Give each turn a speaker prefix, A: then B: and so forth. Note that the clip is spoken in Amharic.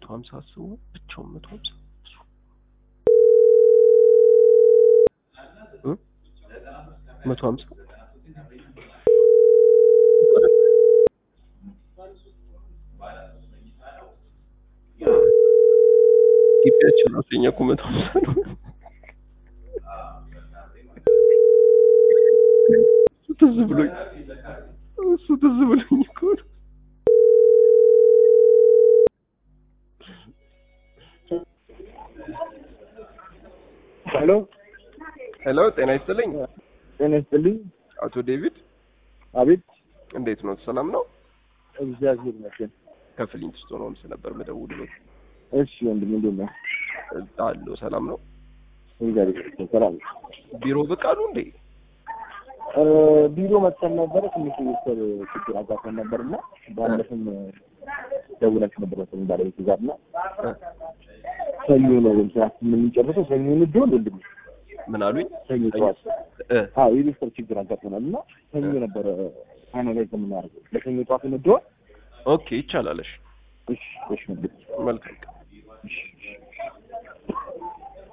A: ሀምሳ አስቡ ብቻውን መቶ ሀምሳ እ መቶ ሀምሳ ግቢያችን ራሱ የኛ እኮ መቶ ሀምሳ ነው። እሱ ትዝ ብሎኝ እሱ ትዝ ብሎኝ እኮ ነው።
B: ሄሎ
A: ሄሎ ጤና ይስጥልኝ
B: ጤና ይስጥልኝ።
A: አቶ ዴቪድ
B: አቤት።
A: እንዴት ነው? ሰላም ነው?
B: እግዚአብሔር ይመስገን።
A: ከፍሊንት ስቶን ሆምስ ነበር የምደውልልዎት።
B: እሺ ወንድም እንዴት ነህ?
A: አለሁ ሰላም ነው።
B: እግዚአብሔር ይመስገን ሰላም ነው።
A: ቢሮ ብቅ አሉ እንዴ?
B: እ ቢሮ መጥተን ነበረ ትንሽ የቤተሰብ ችግር አጋጥመን ነበር እና ባለፈም ደውላችሁ ነበር መሰለኝ ባለቤት ጋር እና
A: እ
B: ሰኞ ነው ስራችን የምንጨርሰው ሰኞ እንዲሆን ወንድም
A: ምን አሉኝ?
B: ሰኞ ጠዋት
A: እ
B: አዎ የቤተሰብ ችግር አጋጥመናል እና ሰኞ ነበረ ፋይናላይዝ የምናደርገው ለሰኞ ጠዋት እንዲሆን
A: ኦኬ ይቻላለሽ።
B: እሺ እሺ ወንድም
A: መልካም
B: እሺ